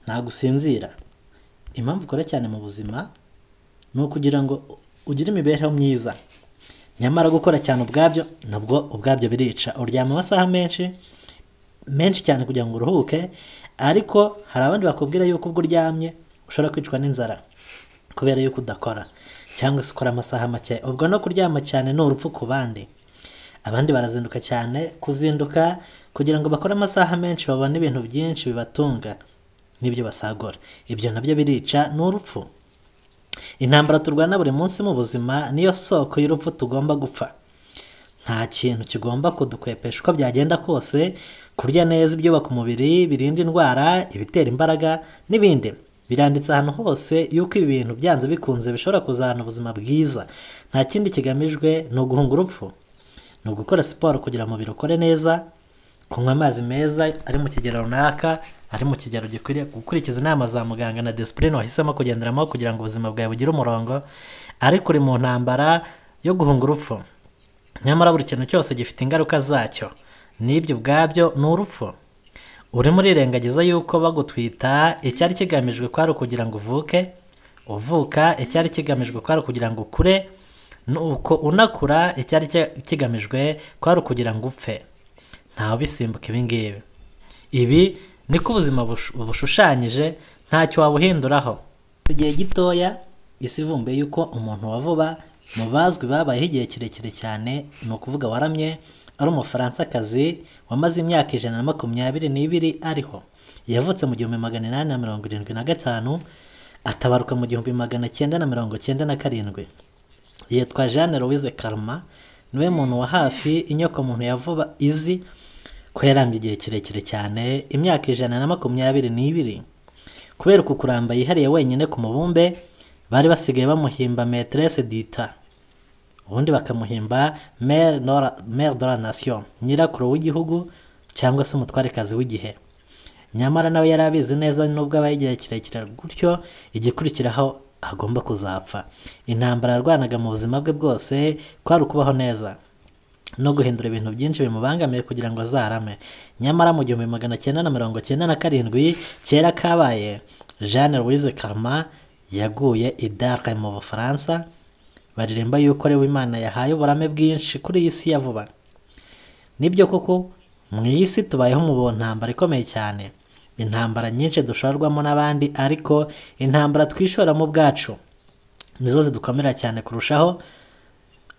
ntabwo usinzira impamvu ukora cyane mu buzima ni ukugira ngo ugire imibereho myiza nyamara gukora cyane ubwabyo nabwo ubwabyo birica uryama amasaha menshi menshi cyane kugira ngo uruhuke ariko hari abandi bakubwira yuko ubwo uryamye ushobora kwicwa n'inzara kubera yuko udakora cyangwa se ukora amasaha make ubwo no kuryama cyane ni urupfu ku bandi abandi barazinduka cyane kuzinduka kugira ngo bakore amasaha menshi babone ibintu byinshi bibatunga n'ibyo basagura ibyo nabyo birica ni urupfu intambara turwana buri munsi mu buzima niyo soko y'urupfu tugomba gupfa nta kintu kigomba kudukwepesha uko byagenda kose kurya neza ibyubaka umubiri birinda indwara ibitera imbaraga n'ibindi biranditse ahantu hose yuko ibi bintu byanze bikunze bishobora kuzahana ubuzima bwiza nta kindi kigamijwe ni uguhunga urupfu ni ugukora siporo kugira ngo umubiri ukore neza kunywa amazi meza ari mu kigero runaka ari mu kigero gikwiriye gukurikiza inama za muganga na disipurine wahisemo kugenderamo kugira ngo ubuzima bwawe bugire umurongo ariko uri mu ntambara yo guhunga urupfu nyamara buri kintu cyose gifite ingaruka zacyo n'ibyo ubwabyo ni urupfu urimo urirengagiza yuko bagutwita icyari kigamijwe kwari ukugira ngo uvuke uvuka icyari kigamijwe kwari ukugira ngo ukure nuko unakura icyari kigamijwe kwari ukugira ngo upfe ntawe ubisimbuka ibi ngibi ibi niko ubuzima bush- bushushanyije ntacyo wabuhinduraho igihe gitoya isi ivumbuye yuko umuntu wa vuba mu bazwi babayeho igihe kirekire cyane ni ukuvuga waramye ari umufaransa-kazi wamaze imyaka ijana na makumyabiri n'ibiri ariho yavutse mu gihumbi magana inani na mirongo irindwi na gatanu atabaruka mu gihumbi magana cyenda na mirongo cyenda na karindwi yitwa jeanne louise karma niwe muntu wa hafi inyokomuntu ya vuba izi ko yarambye igihe kirekire cyane imyaka ijana na makumyabiri n'ibiri kubera uku kuramba yihariye wenyine ku mubumbe bari basigaye bamuhimba meterese dita ubundi bakamuhimba mere Nora- mere de la nation nyirakuru w'igihugu cyangwa se umutwarekazi w'igihe nyamara nawe yari abizi neza nubwo abaye igihe kirekire gutyo igikurikiraho agomba kuzapfa intambara yarwanaga mu buzima bwe bwose kwari ukubaho neza no guhindura ibintu byinshi bimubangamiye kugira ngo azarame nyamara mu gihumbi magana cyenda na mirongo cyenda na karindwi kera kabaye jeanne louise karma yaguye i Dakar mu bufaransa baririmba yuko ari we imana yahaye uburame bwinshi kuri iyi si ya vuba nibyo koko mu isi tubayeho mu ntambara ikomeye cyane intambara nyinshi dushorwamo n'abandi ariko intambara twishoramo ubwacu nizo zidukomera cyane kurushaho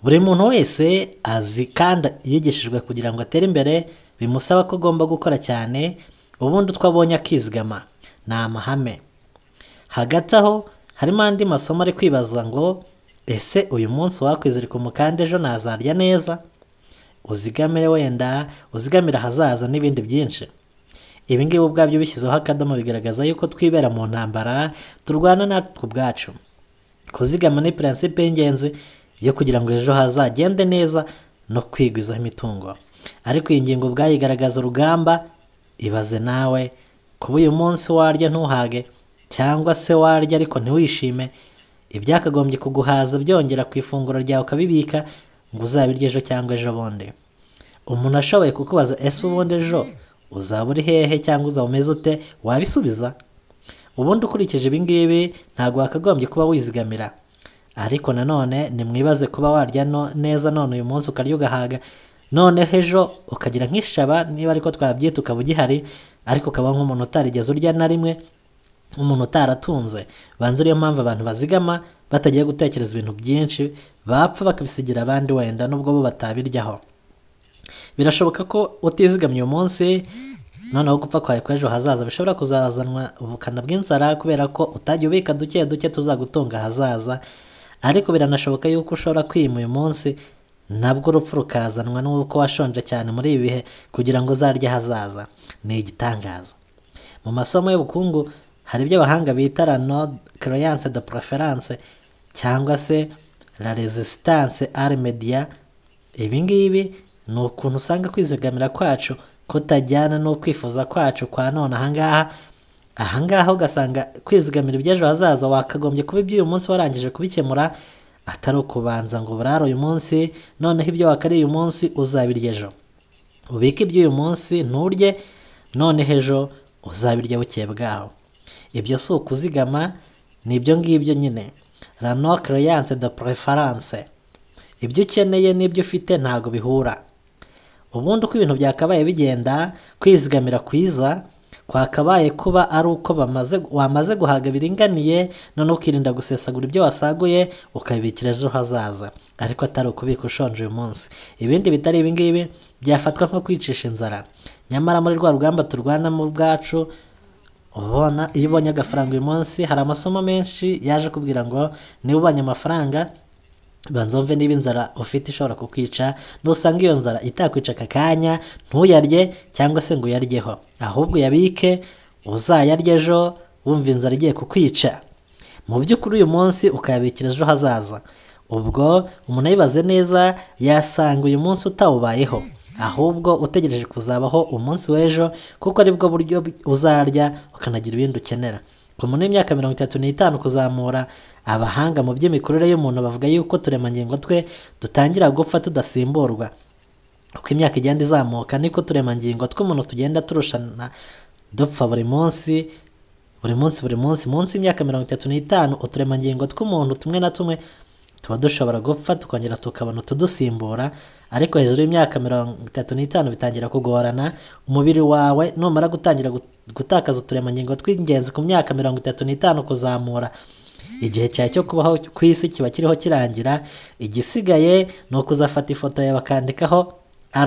buri muntu wese azi kandi yigishijwe kugira ngo atere imbere bimusaba ko agomba gukora cyane ubundi utwo abonye akizigama ni amahame hagati aho harimo andi masomo ari kwibaza ngo ese uyu munsi wakwizirika umukanda ejo nazarya neza uzigamire wenda uzigamire ahazaza n'ibindi byinshi ibi ngibi ubwabyo bishyizeho akadomo bigaragaza yuko twibera mu ntambara turwana natwe ubwacu kuzigama ni prinsipe y'ingenzi yo kugira ngo ejo hazagende neza no kwigwizaho imitungo ariko iyi ngingo ubwayo igaragaza urugamba ibaze nawe kuba uyu munsi warya ntuhage cyangwa se warya ariko ntiwishime ibyakagombye kuguhaza byongera ku ifunguro ryawe ukabibika ngo uzabirye ejo cyangwa ejo bundi umuntu ashoboye kukubaza ese ubundi ejo uzaba uri hehe cyangwa uzaba umeze ute wabisubiza ubundi ukurikije ibi ngibi ntabwo wakagombye kuba wizigamira ariko nanone nimwibaze kuba warya no- neza none uyu munsi ukarya ugahaga noneho ejo ukagira nk'ishaba niba ariko twabyita ukaba ugihari ariko ukaba nk'umuntu utarigeze urya na rimwe umuntu utaratunze banza ariyo mpamvu abantu bazigama batagiye gutekereza ibintu byinshi bapfa bakabisigira abandi wenda nubwo bo batabiryaho birashoboka ko utizigamye uyu munsi noneho gupfa kwawe kw'ejo hazaza bishobora kuzazanwa ubukana bw'inzara kubera ko utajya ubika duke duke tuzagutunga ahazaza ariko biranashoboka yuko ushobora kwima uyu munsi nabwo urupfu rukazanwa n'uko washonje cyane muri ibi bihe kugira ngo uzarye ahazaza ni igitangaza mu masomo y'ubukungu hari ibyo abahanga bita la non créance de préférence cyangwa se la resistance armedia ibi ngibi ni ukuntu usanga kwizigamira kwacu kutajyana no kwifuza kwacu kwa none ahangaha ahangaha ugasanga kwizigamira iby'ejo hazaza wakagombye kuba iby'uyu munsi warangije kubikemura atari ukubanza ngo burare uyu munsi noneho ibyo wakariye uyu munsi uzabirya ejo ubike iby'uyu munsi nturye none ejo uzabirya bukeye bwaho ibyo si ukuzigama ni ibyo ngibyo nyine la no creance de preference ibyo ukeneye n'ibyo ufite ntabwo bihura ubundi uko ibintu byakabaye bigenda kwizigamira kwiza kwakabaye kuba ari uko bamaze wamaze guhaga biringaniye none ukirinda gusesagura ibyo wasaguye ukabibikira ejo hazaza ariko atari ukubika ushonje uyu munsi ibindi bitari ibingibi byafatwa nko kwicisha inzara nyamara muri rwa rugamba turwanamo ubwacu ubona iyo ubonye agafaranga uyu munsi hari amasomo menshi yaje kubwira ngo niba ubonye amafaranga banza mve niba inzara ufite ishobora kukwica nusanga iyo nzara itakwica aka kanya ntuyarye cyangwa se ngo uyaryeho ahubwo uyabike uzayarye ejo wumva inzara igiye kukwica mu by'ukuri uyu munsi ukayabikira ejo hazaza ubwo umuntu ayibaze neza yasanga uyu munsi utawubayeho ahubwo utegereje kuzabaho umunsi w'ejo kuko aribwo buryo uzarya ukanagira ibindi ukenera ku muntu w'imyaka mirongo itatu n'itanu kuzamura abahanga mu by'imikurire y'umuntu bavuga yuko turemangingo twe dutangira gupfa tudasimburwa uko imyaka igenda izamuka niko turemangingo tw'umuntu tugenda turushana dupfa buri munsi buri munsi buri munsi munsi y'imyaka mirongo itatu n'itanu uturemangingo tw'umuntu tumwe na tumwe tuba dushobora gupfa tukongera tukabona utudusimbura ariko hejuru y'imyaka mirongo itatu n'itanu bitangira kugorana umubiri wawe numara gutangira gut- gutakaza uturemangingo tw'ingenzi ku myaka mirongo itatu n'itanu kuzamura igihe cyawe cyo kubaho ku isi kiba kiriho kirangira igisigaye ni ukuzafata ifoto yawe bakandikaho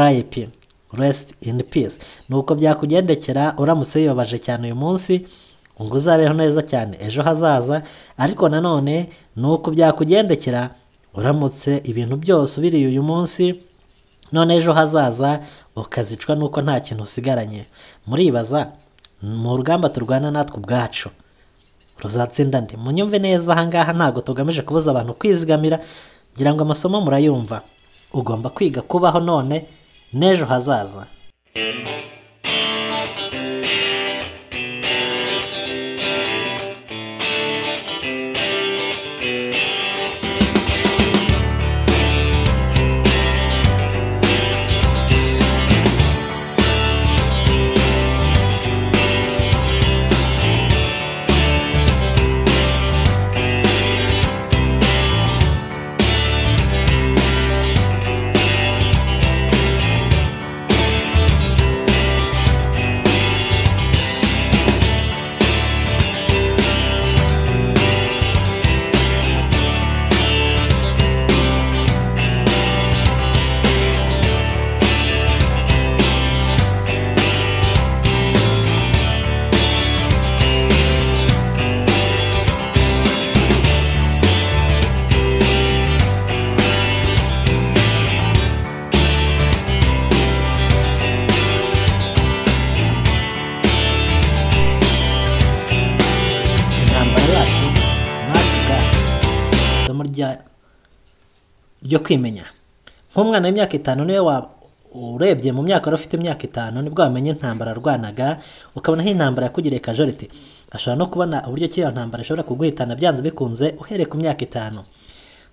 rip rest in peace ni uko byakugendekera uramutse wibabaje cyane uyu munsi ngo uzabeho neza cyane ejo hazaza ariko nanone ni uko byakugendekera uramutse ibintu byose ubiriye uyu munsi none ejo hazaza ukazicwa nuko nta kintu usigaranye muribaza mu rugamba turwana natwe ubwacu ruzatsinda nde munyumve neza ahangaha ntabwo tugamije kubuza abantu kwizigamira ngira ngo amasomo murayumva ugomba kwiga kubaho none n'ejo hazaza intambara yacu natwe ubwacu isomo rya ryo kwimenya nk'umwana w'imyaka itanu niwe wa urebye mu myaka wari ufite imyaka itanu nibwo wamenya intambara arwanaga ukabona aho intambara yakugiriye kajoriti ashobora no kubona uburyo ki iyo ntambara ishobora kuguhitana byanze bikunze uhereye ku myaka itanu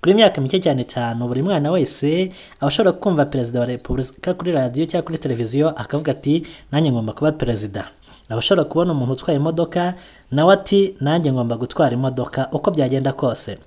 kuri myaka mike cyane cyane buri mwana wese aba ashobora kumva perezida wa repubulika kuri radiyo cyangwa kuri televiziyo akavuga ati nanjye ngomba kuba perezida aba ashobora kubona umuntu utwaye imodoka nawe ati nanjye ngomba gutwara imodoka uko byagenda kose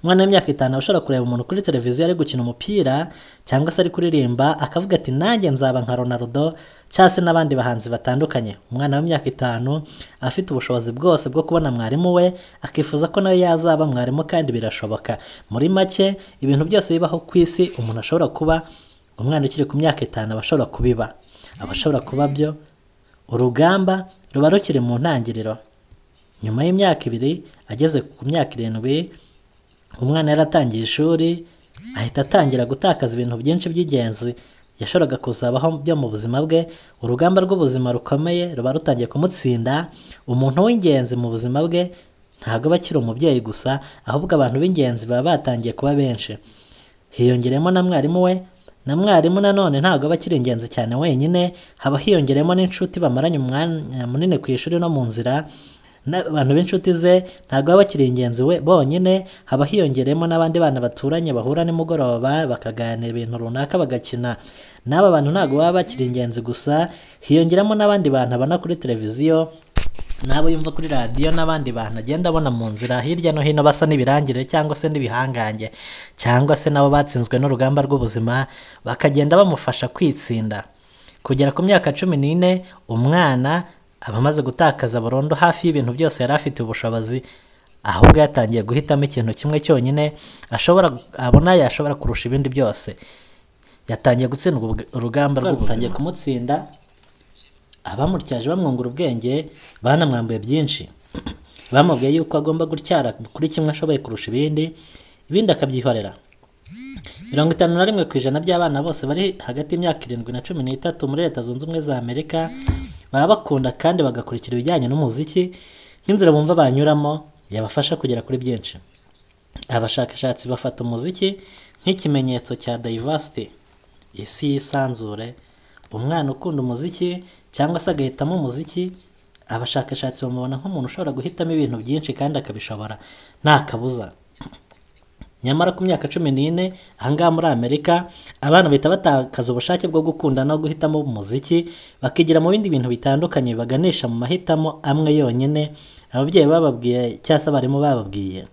umwana w'imyaka itanu aba ashobora kureba umuntu kuri televiziyo ari gukina umupira cyangwa se ari kuririmba akavuga ati nanjye nzaba nka Ronaldo cyangwa se n'abandi bahanzi batandukanye umwana w'imyaka itanu afite ubushobozi bwose bwo kubona mwarimu we akifuza ko nawe yazaba mwarimu kandi birashoboka muri make ibintu byose bibaho ku isi umuntu ashobora kuba umwana ukiri ku myaka itanu aba ashobora kubiba aba ashobora kuba byo urugamba ruba rukiri mu ntangiriro nyuma y'imyaka ibiri ageze ku myaka irindwi umwana yaratangiye ishuri ahita atangira gutakaza ibintu byinshi by'ingenzi yashoboraga kuzabaho byo mu buzima bwe urugamba rw'ubuzima rukomeye ruba rutangiye kumutsinda umuntu w'ingenzi mu buzima bwe ntabwo aba akiri umubyeyi gusa ahubwo abantu b'ingenzi baba batangiye kuba benshi hiyongeremo na mwarimu we na mwarimu nanone ntabwo aba akiri ingenzi cyane wenyine haba hiyongeremo n'inshuti bamaranye umwanya munini ku ishuri no mu nzira n'abantu b'inshuti ze ntabwo baba bakiri ingenzi we bonyine haba hiyongeremo n'abandi bana baturanye bahura nimugoroba bakaganira ibintu runaka bagakina n'aba bantu ntabwo baba bakiri ingenzi gusa hiyongeramo n'abandi bantu abona kuri televiziyo n'abo yumva kuri radiyo n'abandi bantu agenda abona mu nzira hirya no hino basa n'ibirangire cyangwa se n'ibihangange cyangwa se nabo batsinzwe n'urugamba rw'ubuzima bakagenda bamufasha kwitsinda kugera ku myaka cumi n'ine umwana aba amaze gutakaza burundu hafi y'ibintu byose yari afite ubushobozi ahubwo yatangiye guhitamo ikintu kimwe cyonyine ashobora abona yashobora kurusha ibindi byose yatangiye gutsindwa ubug- urugamba rw'ubuzima kumutsinda abamutyaje bamwungura ubwenge banamwambuye byinshi bamubwiye yuko agomba gutyara kuri kimwe ashoboye kurusha ibindi ibindi akabyihorera mirongo itanu na rimwe ku ijana by'abana bose bari hagati y'imyaka irindwi na cumi n'itatu muri leta zunze ubumwe za amerika baba bakunda kandi bagakurikira ibijyanye n'umuziki nk'inzira bumva banyuramo yabafasha kugera kuri byinshi abashakashatsi bafata umuziki nk'ikimenyetso cya diversity isi yisanzure umwana ukunda umuziki cyangwa se agahitamo umuziki abashakashatsi bamubona nk'umuntu ushobora guhitamo ibintu byinshi kandi akabishobora nta kabuza nyamara ku myaka cumi n'ine ahangaha muri amerika abana bahita batakaza ubushake bwo gukunda no guhitamo umuziki bakigira mu bindi bintu bitandukanye baganisha mu mahitamo amwe yonyine ababyeyi bababwiye cyangwa se abarimu bababwiye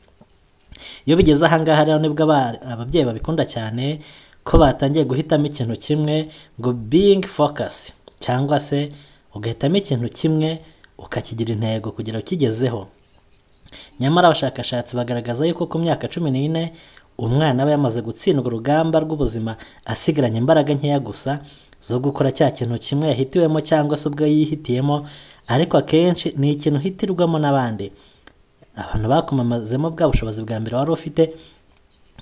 iyo bigeze ahangaha rero nibwo aba- ababyeyi babikunda cyane ko batangiye guhitamo ikintu kimwe ngo being focus cyangwa se ugahitamo ikintu kimwe ukakigira intego kugira ukigezeho nyamara abashakashatsi bagaragaza yuko ku myaka cumi n'ine umwana aba yamaze gutsindwa urugamba rw'ubuzima asigaranye imbaraga nkeya gusa zo gukora cya kintu kimwe yahitiwemo cyangwa se ubwo yihitiyemo ariko akenshi ni ikintu uhitirwamo n'abandi abantu bakumamazemo bwa bushobozi bwa mbere wari ufite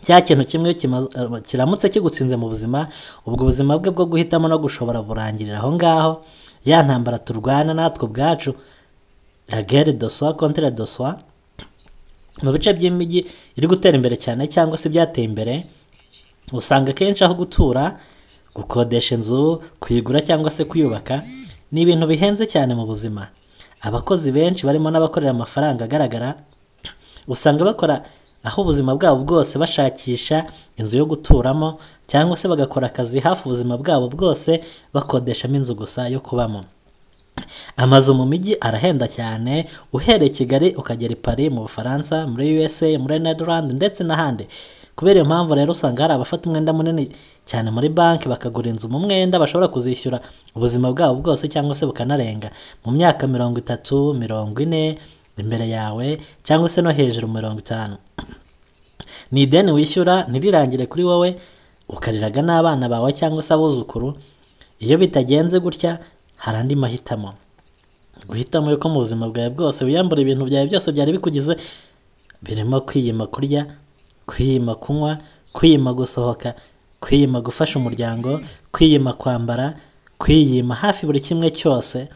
cya kintu kimwe kimaze- eh, kiramutse kigutsinze mu buzima ubwo buzima bwe bwo guhitamo no gushobora burangirira aho ngaho ya ntambara turwana natwe ubwacu la guerre de soi contre de soi mu bice by'imijyi iri gutera imbere cyane cyangwa se ibyateye imbere usanga akenshi aho gutura gukodesha inzu kuyigura cyangwa se kuyubaka ni ibintu bihenze cyane mu buzima abakozi benshi barimo n'abakorera amafaranga agaragara usanga bakora aho ubuzima bwabo bwose bashakisha inzu yo guturamo cyangwa se bagakora akazi hafi ubuzima bwabo bwose bakodeshamo inzu gusa yo kubamo amazu mu mijyi arahenda cyane uhereye kigali ukagera i paris mu bufaransa muri usa muri netherland ndetse n'ahandi kubera iyo mpamvu rero usanga hari abafata umwenda munini cyane muri banki bakagura inzu mu mwenda bashobora kuzishyura ubuzima bwabo bwose cyangwa se bukanarenga mu myaka mirongo itatu mirongo ine imbere yawe cyangwa se no hejuru mirongo itanu ni ideni wishyura ntirirangire kuri wowe ukariraga n'abana bawe cyangwa se abuzukuru iyo bitagenze gutya hari andi mahitamo guhitamo yuko mu buzima bwawe bwose wiyambura ibintu byawe byose byari bikugize birimo kwiyima kurya kwiyima kunywa kwiyima gusohoka kwiyima gufasha umuryango kwiyima kwambara kwiyima hafi buri kimwe cyose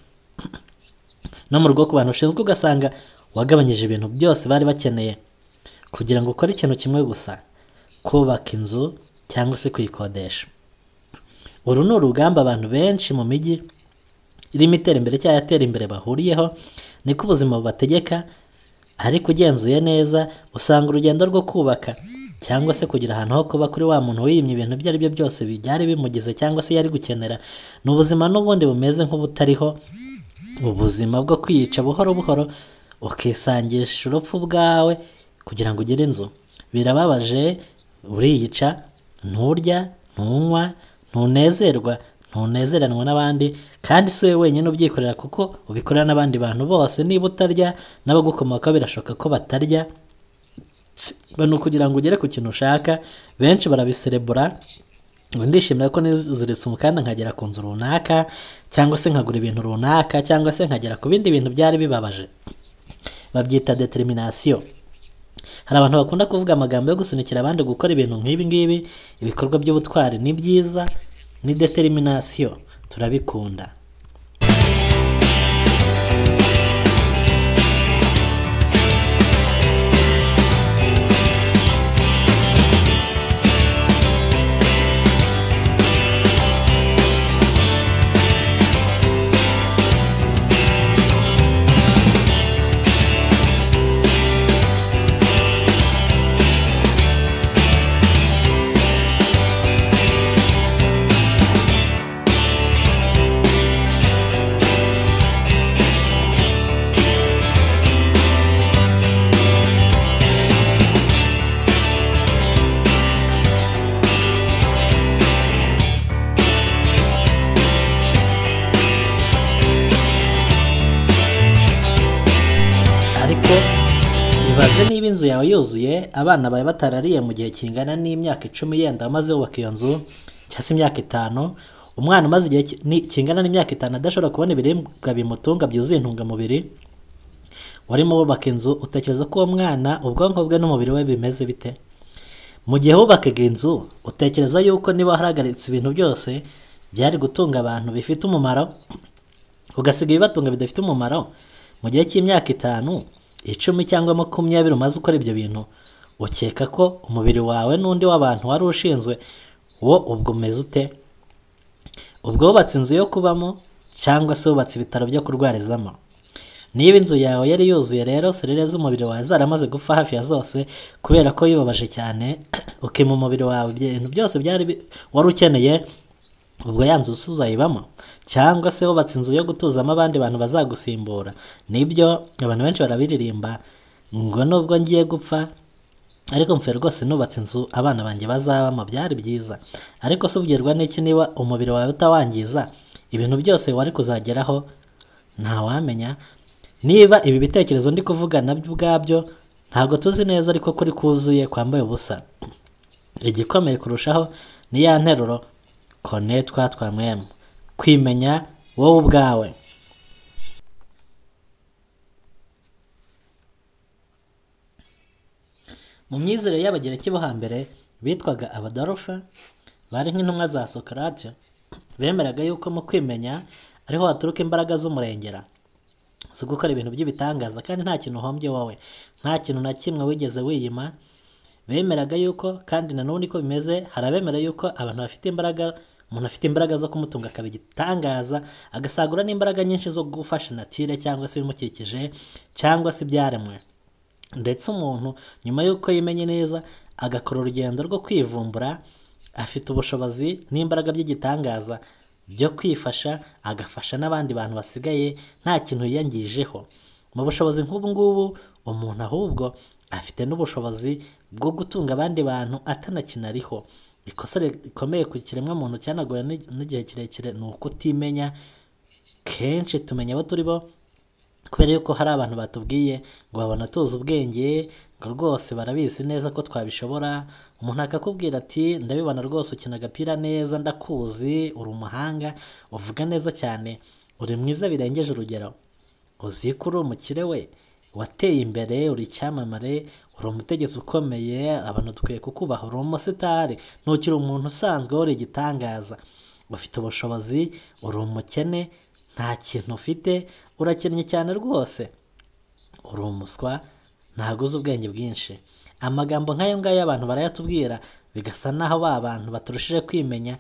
no mu rugo ku bantu ushinzwe ugasanga wagabanyije ibintu byose bari bakeneye kugira ngo ukore ikintu kimwe gusa kubaka inzu cyangwa se kuyikodesha uru ni urugamba abantu benshi mu mijyi irimo iterambere cyangwa yatera imbere bahuriyeho niko ubuzima bubategeka ariko ugenzuye neza usanga urugendo rwo kubaka cyangwa se kugira ahantu ho kuba kuri wa muntu wiyimye ibintu ibyo ari byo byose byari bimugize cyangwa se yari gukenera ni ubuzima n'ubundi bumeze nk'ubutariho ubuzima bwo kwiyica buhoro buhoro ukisangisha urupfu bwawe kugira ngo ugire inzu birababaje uriyica nturya ntunywa ntunezerwa ntunezeranwa n'abandi kandi si wowe wenyine ubyikorera kuko ubikorera n'abandi bantu bose niba utarya n'abagukomokaho birashoboka ko batarya Tsi, ni ukugira ngo ugere ku kintu ushaka benshi barabiserebura ngo ndishimira ko niziritse umukanda nkagera ku nzu runaka cyangwa se nkagura ibintu runaka cyangwa se nkagera ku bindi bintu byari bibabaje babyita determination hari abantu bakunda kuvuga amagambo yo gusunikira abandi gukora ibintu nk'ibi ngibi ibikorwa by'ubutwari ni byiza ni determination turabikunda niba inzu yawe yuzuye abana bawe batarariye mu gihe kingana n'imyaka icumi yenda amaze yubaka iyo nzu cyangwa se imyaka itanu umwana umaze igihe ki- ni- kingana n'imyaka itanu adashobora kubona ibiribwa bimutunga byuzuye intungamubiri warimo wubaka inzu utekereza ko uwo mwana ubwonko bwe n'umubiri we bimeze bite mu gihe wubakaga inzu utekereza yuko niba warahagaritse ibintu byose byari gutunga abantu bifite umumaro ugasiga ibibatunga bidafite umumaro mu gihe cy'imyaka itanu icumi cyangwa makumyabiri umaze ukora ibyo bintu ukeka ko umubiri wawe n'undi w'abantu wari ushinzwe wo ubwo umeze ute ubwo wubatse inzu yo kubamo cyangwa se wubatse ibitaro byo kurwarizamo niba inzu yawe yari yuzuye rero serire z'umubiri wawe zaramaze gupfa hafi ya zose kubera ko yibabaje cyane ukima umubiri wawe ibintu byose byari bi- wari ukeneye ubwo ya nzu uzayibamo cyangwa se wubatse inzu yo gutuzamo abandi bantu bazagusimbura nibyo abantu benshi barabiririmba ngo nubwo ngiye gupfa ariko mfe rwose nubatse inzu abana banjye bazabamo byari byiza ariko se ubwirwa n'iki niba umubiri wawe utawangiza ibintu byose wari kuzageraho ntawamenya niba ibi bitekerezo ndi kuvuga nabyo ubwabyo ntabwo tuzi neza ariko kuri kuzuye kwambaye ubusa igikomeye kurushaho ni ya nteruro konetwa twa mwemu kwimenya wowe ubwawe mu myizerere y'abagereki bo hambere bitwaga abadarufa bari nk'intumwa za sokarate bemeraga yuko mu kwimenya ariho haturuka imbaraga z'umurengera si gukora ibintu by'ibitangaza kandi nta kintu uhombye wowe nta kintu na kimwe wigeze wiyima bemeraga yuko kandi nanone uko bimeze hari abemera yuko abantu bafite imbaraga umuntu afite imbaraga zo kumutunga akaba igitangaza agasagura n'imbaraga nyinshi zo gufasha natire cyangwa se ibimukikije cyangwa se ibyaremwe ndetse umuntu nyuma y'uko yimenye neza agakora urugendo rwo kwivumbura afite ubushobozi n'imbaraga by'igitangaza byo kwifasha agafasha n'abandi bantu basigaye nta kintu yiyangirijeho mu bushobozi nk'ubu ngubu umuntu ahubwo afite n'ubushobozi bwo gutunga abandi bantu atanakinariho ikosa rikomeye ku kiremwamuntu cyanagoye ni- n'igihe kirekire ni ukutimenya kenshi tumenya abo turi bo kubera yuko hari abantu batubwiye ngo babona tuzi ubwenge ngo rwose barabizi neza ko twabishobora umuntu akakubwira ati ndabibona rwose ukina agapira neza ndakuzi uri umuhanga uvuga neza cyane uri mwiza birengeje urugero uzi ko uri umukire we wateye imbere uri icyamamare uri umutegetsi ukomeye abantu dukwiye kukubaha uri umusitari ntukiri umuntu usanzwe uri igitangaza ufite ubushobozi uri umukene nta kintu ufite urakennye cyane rwose uri umuswa ntabwo uzi ubwenge bwinshi amagambo nk'ayo ngayo abantu barayatubwira bigasa naho ba bantu baturushije kwimenya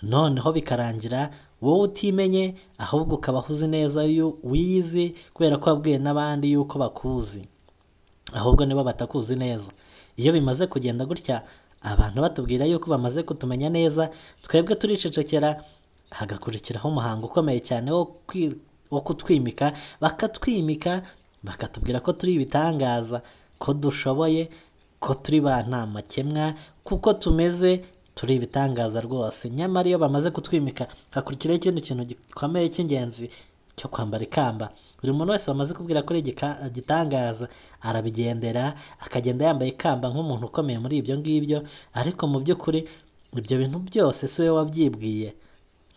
noneho bikarangira wowe utimenye ahubwo ukabaho uzi neza yu- wiyizi kubera ko wabwiye n'abandi yuko bakuzi ahubwo nibo batakuzi neza iyo bimaze kugenda gutya abantu batubwira yuko bamaze kutumenya neza twebwe turicecekera hagakurikiraho umuhango ukomeye cyane wo kwi- wo kutwimika bakatwimika bakatubwira ko turi ibitangaza ko dushoboye ko turi ba nta makemwa kuko tumeze turi ibitangaza rwose nyamara iyo bamaze kutwimika hakurikiraho ikindi kintu gikomeye cy'ingenzi cyo kwambara ikamba buri muntu wese bamaze kubwira ko ari igika- igitangaza arabigendera akagenda yambaye ikamba nk'umuntu ukomeye muri ibyo ngibyo ariko mu by'ukuri ibyo bintu byose si we wabyibwiye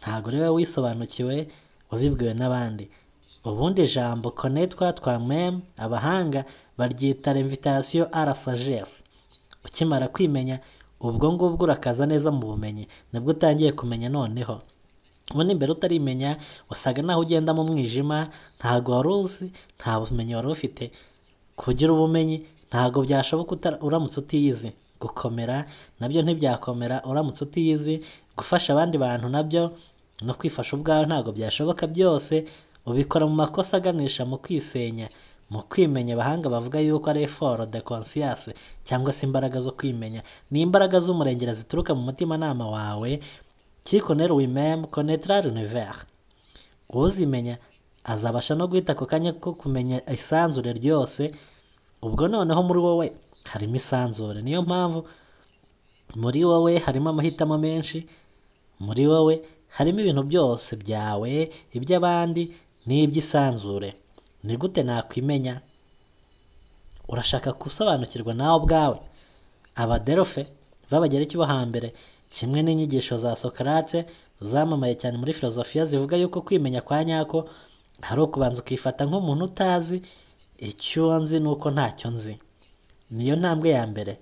ntabwo rero wisobanukiwe wabibwiwe n'abandi ubundi ijambo konetwa twa mem abahanga baryita remvitasiyo arasajesi ukimara kwimenya ubwo ngubwo urakaza neza mu bumenyi nibwo utangiye kumenya noneho ubundi mbere utarimenya wasaga naho ugenda mu mwijima ntabwo wari uzi nta bumenyi wari ufite kugira ubumenyi ntabwo byashoboka uta- uramutse utiyizi gukomera nabyo ntibyakomera uramutse utiyizi gufasha abandi bantu nabyo no kwifasha ubwawe ntabwo byashoboka byose ubikora mu makosa aganisha mu kwisenya mu kwimenya abahanga bavuga yuko ari effort de conscience cyangwa se imbaraga zo kwimenya ni imbaraga z'umurengera zituruka mu mutimanama wawe qui connaît lui-même connaîtra l'univers uzimenya azabasha no guhita ako kanya ko kumenya isanzure ryose ubwo noneho muri wowe harimo isanzure niyo mpamvu muri wowe harimo amahitamo menshi muri wowe harimo ibintu byose byawe iby'abandi n'iby'isanzure ni gute nakwimenya urashaka gusobanukirwa nawe ubwawe abaderofe b'abagereki bo hambere kimwe n'inyigisho za sokarate zamamaye cyane muri filozofiya zivuga yuko kwimenya kwa nyako hari ukubanza ukifata nk'umuntu utazi icyo nzi n'uko ntacyo nzi niyo ntambwe ya mbere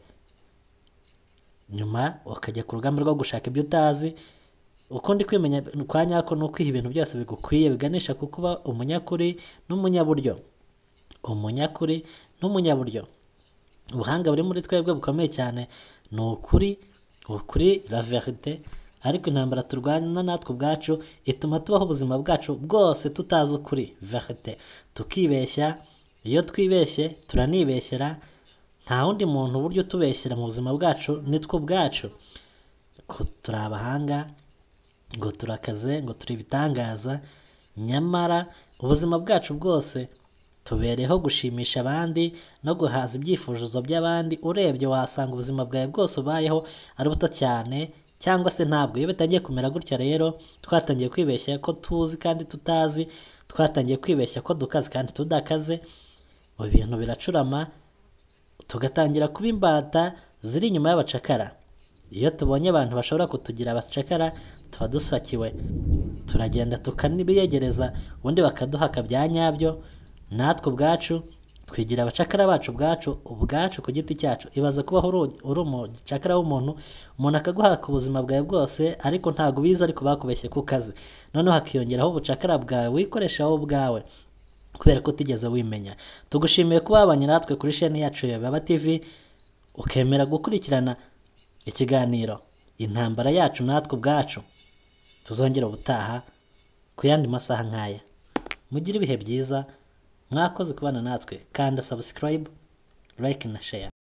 nyuma ukajya ku rugamba rwo gushaka ibyo utazi ukundi kwimenya kwa nyako ni ukwiha ibintu byose bigukwiye biganisha ku kuba umunyakuri n'umunyaburyo umunyakuri n'umunyaburyo ubuhanga buri muri twebwe bukomeye cyane ni ukuri ukuri la verite ariko intambara turwana natwe ubwacu ituma tubaho ubuzima bwacu bwose tutazi ukuri verite tukibeshya iyo twibeshye turanibeshyera nta wundi muntu uburyo tubeshyira mu buzima bwacu nitwo ubwacu ko turi abahanga ngo turakaze ngo turi ibitangaza nyamara ubuzima bwacu bwose tubereho gushimisha abandi no guhaza ibyifuzo by'abandi urebye wasanga ubuzima bwawe bwose ubayeho ari buto cyane cyangwa se ntabwo iyo bitangiye kumera gutya rero twatangiye kwibeshya ko tuzi kandi tutazi twatangiye kwibeshya ko dukaze kandi tudakaze ubu bintu biracurama tugatangira kuba imbata ziri inyuma y'abacakara iyo tubonye abantu bashobora kutugira abacakara tuba dusakiwe turagenda tukanibiyegereza ubundi bakaduhaka bya nyabyo natwe ubwacu twigira abacakara bacu ubwacu ubwacu ku giti cyacu ibaza kubaho uri- uri umucakara w'umuntu umuntu akaguhaka ubuzima bwawe bwose ariko ntabwo ubizi ariko bakubeshye ku kazi noneho hakiyongeraho ubucakara bwawe wikoresha wowe ubwawe kubera ko utigeze wimenya tugushimiye kuba wabanye natwe kuri sheni yacu ya baba tv ukemera gukurikirana ikiganiro intambara yacu natwe ubwacu tuzongera ubutaha ku yandi masaha nk'aya mugire ibihe byiza mwakoze kubana natwe kanda subscribe like na share